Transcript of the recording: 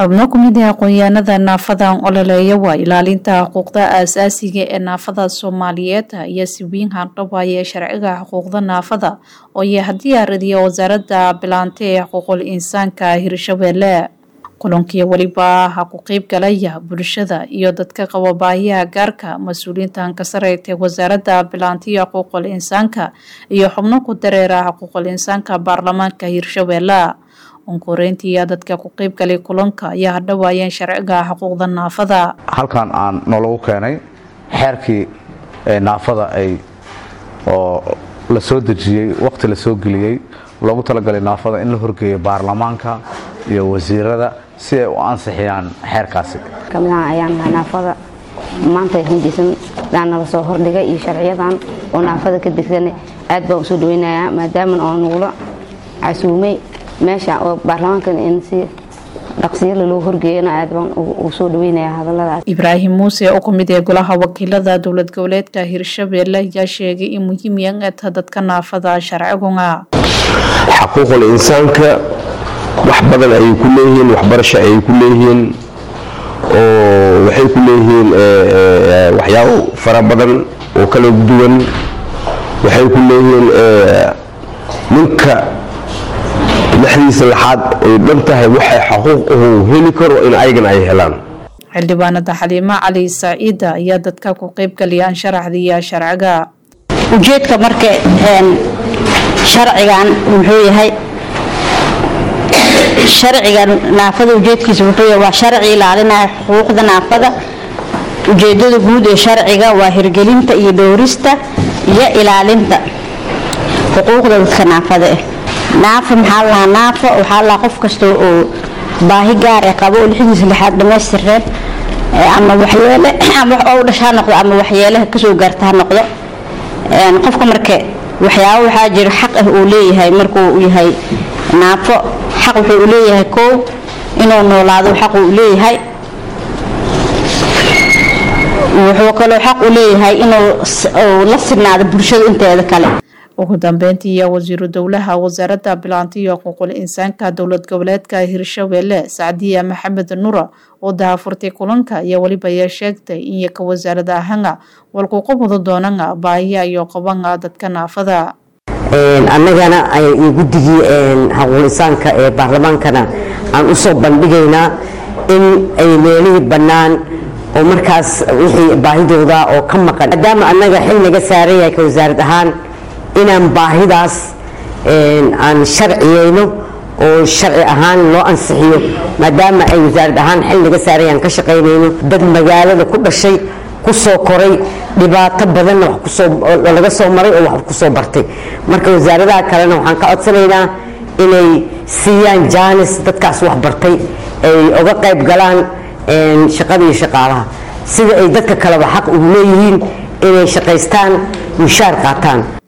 xubno ku mid ah aqoon-yahanada naafadan ololeeya waa ilaalinta xuquuqda aasaasiga ee naafada soomaaliyeed iyo si weyn handhawaaya sharciga xuquuqda naafada oo yaha diyaaradiya wasaaradda bilaante ee xuquuqul insaanka hirshabeelle kulankii weliba ha ku qeyb galaya bulshada iyo dadka qaba baahiyaha gaarka mas-uuliyiintan ka sareytay wasaaradda bilaantiya xuquuqul insaanka iyo xubno ku dareera xuquuqul insaanka baarlamaanka hirshabeelle onkoreyntiiya dadka ku qeyb galay kulanka ayaa hadhawaayeen sharciga xuquuqda naafada halkan aan noolagu keenay xeerkii naafada ay oo la soo dejiyey waqti la soo geliyey loogu talagalay naafada in la horgeeyo baarlamaanka iyo wasiirada si ay u ansixiyaan xeerkaasi kamidaan ayaan nahay naafada maanta hindisan daan nala soo hordhigay iyo sharciyadan oo naafada ka degsan aad baan usoo dhaweynayaa maadaama oo nagula casuumay meesha oo baarlamaankan in si dhaqsiyala loo horgeeyana aad baan u soo dhaweynayaa hadaladaas ibraahim muuse oo ku mid ee golaha wakiilada dowlad goboleedka hirshabeelle ayaa sheegay in muhiim yangata dadka naafada sharciguna xaquuqul insaanka wax badan ayay ku leeyihiin waxbarasho ayay ku leeyihiin oo waxay ku leeyihiin waxyaabo fara badan oo kala duwan waxay ku leeyihiin ninka lexdiisa laxaad ay dhan tahay waxay xaquuq uhu heli karo in ayagan ay helaan xildhibaanada xaliimo cali saaciida ayaa dadka ku qeyb galiyaan sharaxdiiya sharciga ujeedka marka sharcigan wuxuu yahay sharciga naafada ujeedkiisa wuxuu yahay waa sharci ilaalinaya xuquuqda naafada ujeedada guud ee sharciga waa hirgelinta iyo dhowrista iyo ilaalinta xuquuqda dadka naafada ah naafa maxaa lahaa naafa waxaa lahaa qof kasta oo baahi gaar ee qabo oo lixdiisa lixaad dhamaystireen ama waxyeele ama wax oo dhasha ha noqdo ama waxyeelaha kasoo gaarta ha noqdo qofka marka waxyaabo waxaa jira xaq ah uu leeyahay markuu yahay naafo xaq wuxuu u leeyahay koow inuu noolaado xaq uu leeyahay wuxuu kaloo xaq u leeyahay inuu la sinaado bulshada inteeda kale ugu dambeyntii iyo wasiiru dowlaha wasaaradda bilaantiyo xuquuqul insaanka dowlad goboleedka hirshabeelle sacdiya maxamed nura oo dahafurtay kulanka iyo weliba ayaa sheegtay in yaka wasaarada ahanga walquuqa wada doonanga baahiya iyo qabanga dadka naafada annagana guddigii xuquuqul insaanka ee baarlamaankana aan usoo bandhigaynaa in ay meelihii bannaan oo markaas wixii baahidooda oo ka maqan maadaama annaga xil naga saaran yahay ka wasaarad ahaan inaan baahidaas aan sharciyeyno oo sharci ahaan loo ansixiyo maadaama ay wasaarad ahaan xil naga saarayaan ka shaqaynayno dad magaalada ku dhashay ku soo koray dhibaato badanna laga soo maray oo wax ku soo bartay marka wasaaradaha kalena waxaan ka codsanaynaa inay siiyaan jaanis dadkaas wax bartay ay uga qayb galaan shaqada iyo shaqaalaha sida ay dadka kaleba xaq ugu leeyihiin inay shaqaystaan mushaar qaataan